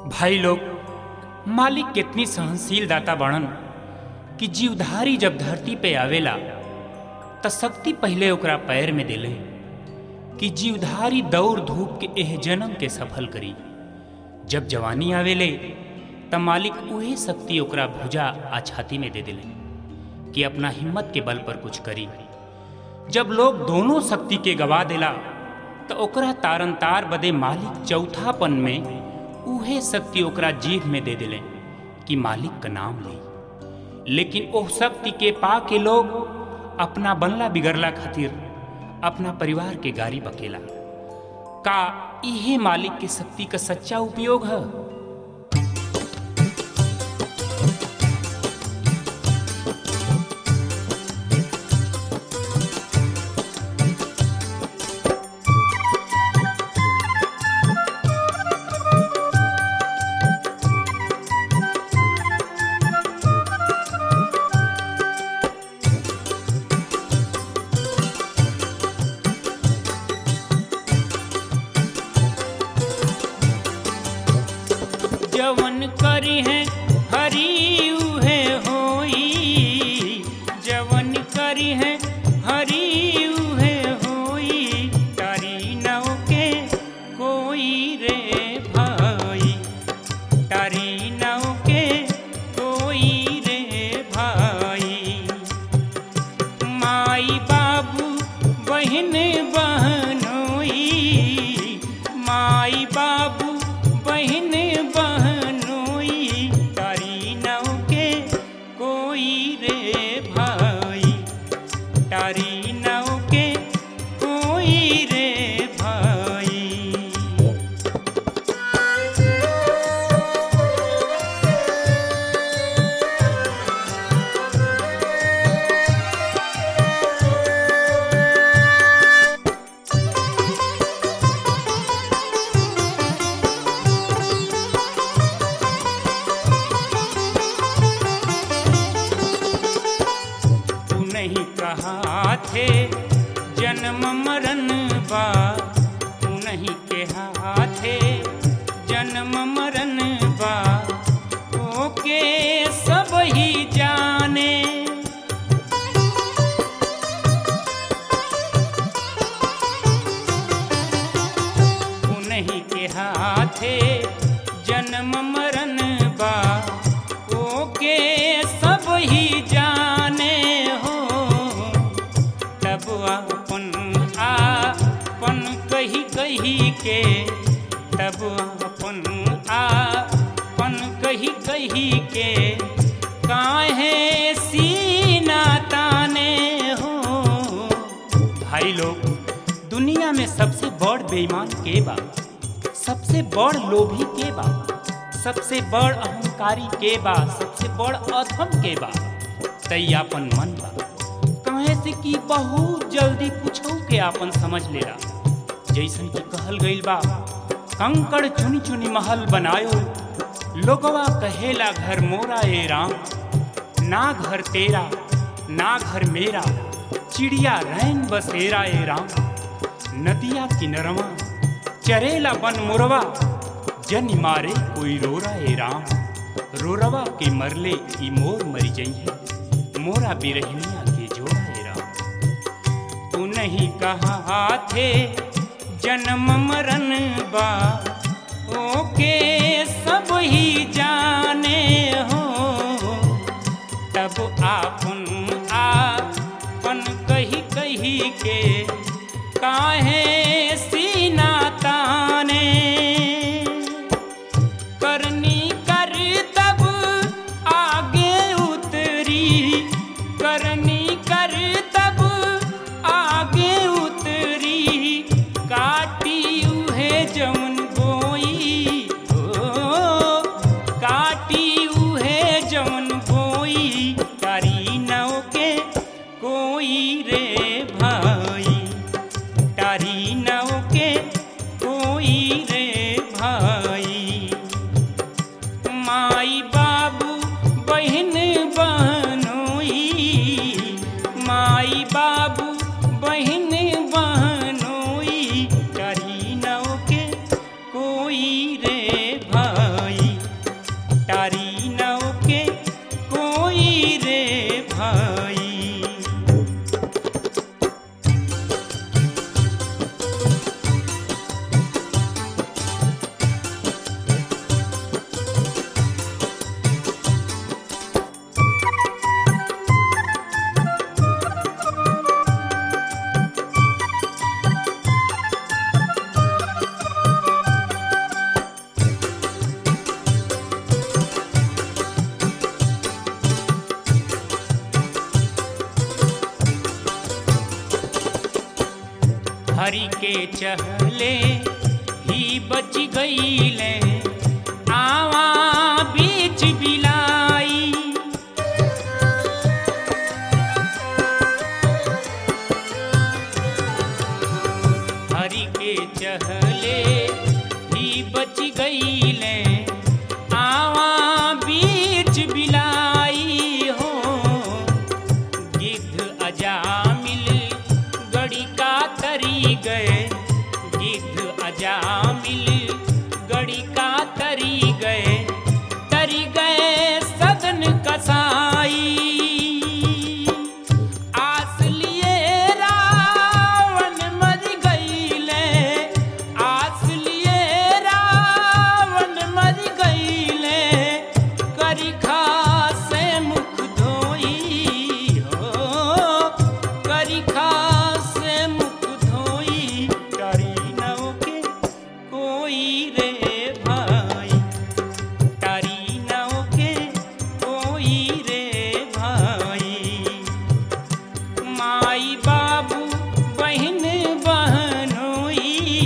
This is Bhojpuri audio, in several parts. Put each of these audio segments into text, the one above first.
भाई लोग मालिक कितनी सहनशील दाता बाणन कि जीवधारी जब धरती पे आवेला त शक्ति पहले ओकरा पैर में देले कि जीवधारी दौड़ धूप के एह जन्म के सफल करी जब जवानी आवेले त मालिक उहे शक्ति ओकरा भुजा आ छाती में दे देले कि अपना हिम्मत के बल पर कुछ करी जब लोग दोनों शक्ति के गवा देला तो ओकरा तारन तार बदे मालिक चौथापन में उहे शक्ति ओकरा जीभ में दे दिले कि मालिक का नाम ले लेकिन ओह शक्ति के पा के लोग अपना बनला बिगड़ला खातिर अपना परिवार के गारी बकेला का इहे मालिक के शक्ति का सच्चा उपयोग है जवन करी है हरी उहे होई जवन करी है हरी उहे होई तारी नौ के कोई रे भाई तारी नौ के कोई रे भाई माई बाबू बहन बहनोई माई बाबू बहन बहनोई तारी नौ के कोई रे भाई तारी नौ के कोई रे भाई तू नहीं कहा थे जन्म मरण बा तू नहीं कहा थे जन्म मरण बा ओके सब ही जाने तू नहीं कहा थे जन्म मरण बा ओके सब ही जाने हो तब अपन आपन कही कही के तब अपन आपन कही कही के काहे सीना ताने हो भाई लोग दुनिया में सबसे बड़ बेईमान के बा सबसे बड़ लोभी के बा सबसे बड़ अहंकारी के बा सबसे बड़ अधम के बा तैयापन मन बा कहे से कि बहुत जल्दी कुछ के आपन समझ लेला जैसन कि कहल गइल बा कंकड़ चुनी चुनी महल बनायो लोगवा कहेला घर मोरा ए राम ना घर तेरा ना घर मेरा चिड़िया रैन बसेरा ए राम नदिया किनरवा चरेला बन मुरवा जन मारे कोई रोरा ए राम रोरवा के मरले ई मोर मरी जई है मोरा बिरहनिया के जोड़ा ए राम तू नहीं कहा थे जन्म मरण बा ओके सब ही जाने हो तब आपन आपन कही कही के काहे सीना ताने करनी कर तब आगे उतरी करनी कर तब आगे उतरी काटी उहे जौन बोई ओ काटी उहे जौन बोई तारी नौ के कोई रे भाई तारी के चहले ही बच गईले आवा बीच बिलाई हरि के चहले ही बच गईले आवा बीच बिलाई हो गिद्ध अजामिल गड़ी का तरी गए गिद्ध अजामिल गड़ी का तरी गए तरी गए सदन कसाई आस लिए रावण मर गईले आस लिए रावण मर गईले करिखा से मुख धोई हो करिखा से मुख धोई करी नौ के कोई रे भाई तारी नौ के कोई रे भाई माई बाबू बहन बहनोई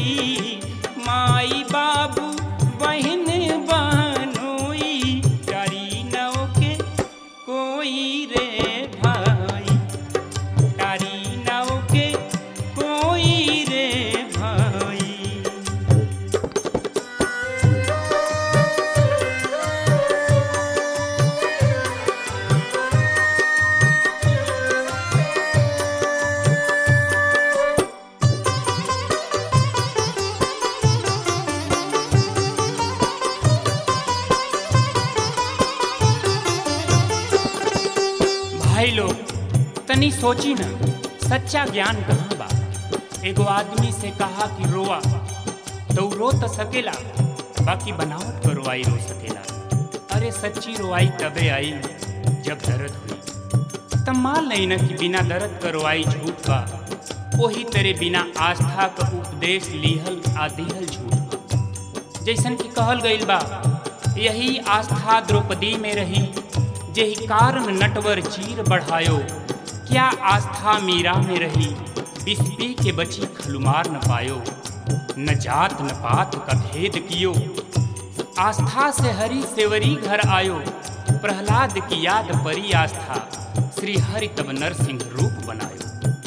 माई बाबू बहन बहनोई तारी नौ के कोई रे भाई तारी नौ के कोई रे भाई भाई लोग तनी सोची ना सच्चा ज्ञान कहाँ बा एगो आदमी से कहा कि रोआ तो उ रो तो सकेला बाकी बनावट पर रोआई रो सकेला अरे सच्ची रोआई तबे आई जब दर्द हुई तब मान नहीं ना कि बिना दर्द का रोआई झूठ बा वही तेरे बिना आस्था का उपदेश लिहल आ दिहल झूठ बा जैसन कि कहल गईल बा यही आस्था द्रौपदी में रही जेहि कारण नटवर चीर बढ़ायो क्या आस्था मीरा में रही बिस्पी के बची खलुमार न पायो न जात न पात का भेद कियो आस्था से हरि सेवरी घर आयो प्रहलाद की याद परी आस्था श्री हरि तब नरसिंह रूप बनायो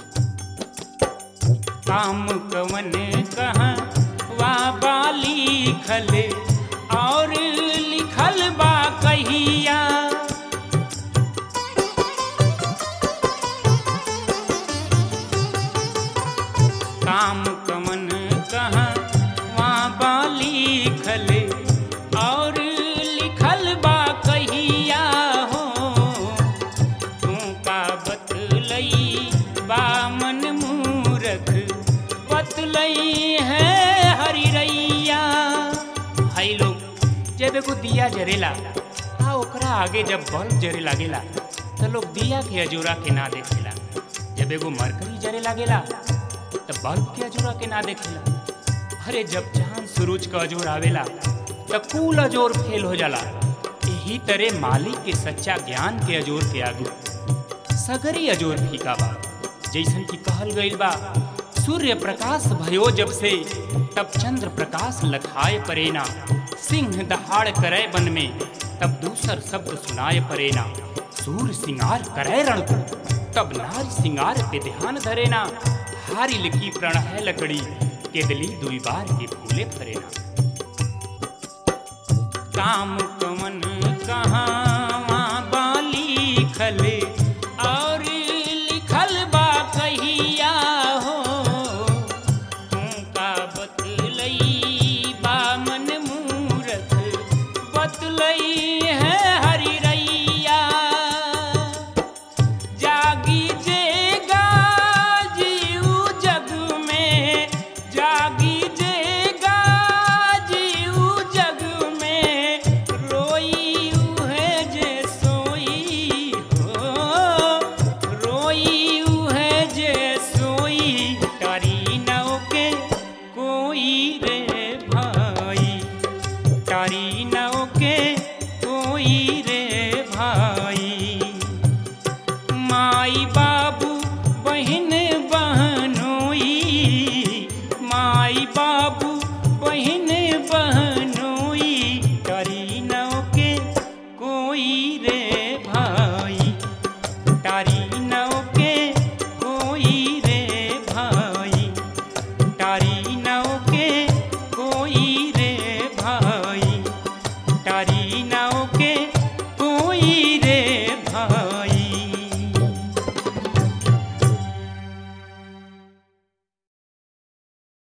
काम कवन कहाँ वा बाली खले और लिखल बा कहिया काम कवन कहाँ वहाँ बाली खले और लिखल बा कहिया हो तू का बतलई बा मन मूरख बतलई है हरि रैया भाई लोग जब एगो दिया जरेला आ ओकरा आगे जब बल्ब जरे लागेला तो लोग दिया के अजूरा के ना देखेला जब एगो मरकरी जरे लागेला तो बल्ब के अजूरा के ना देखेला अरे जब चांद सूरज का अजोर आवेला तो कुल अजोर फेल हो जाला यही तरह मालिक के सच्चा ज्ञान के अजोर के आगू सगरी अजोर फीका बा जैसन कि कहल गईल बा सूर्य प्रकाश भयो जब से तब चंद्र प्रकाश लखाए परेना सिंह दहाड़ करे वन में तब दूसर शब्द सुनाए परेना सूर सिंगार करे रण को तब नारी सिंगार पे ध्यान धरेना हारी लिखी प्रण है लकड़ी केदली दुई बार के फूले फरेना काम कमन कहाँ बाली खले और लिखल बा कहिया हो तू का बतलई बा मन मूरख बतलई है हरि रैया जागी जेगा जीव जग में जागी जेगा जीव जग में रोई है जे सोई हो बाबू बहिन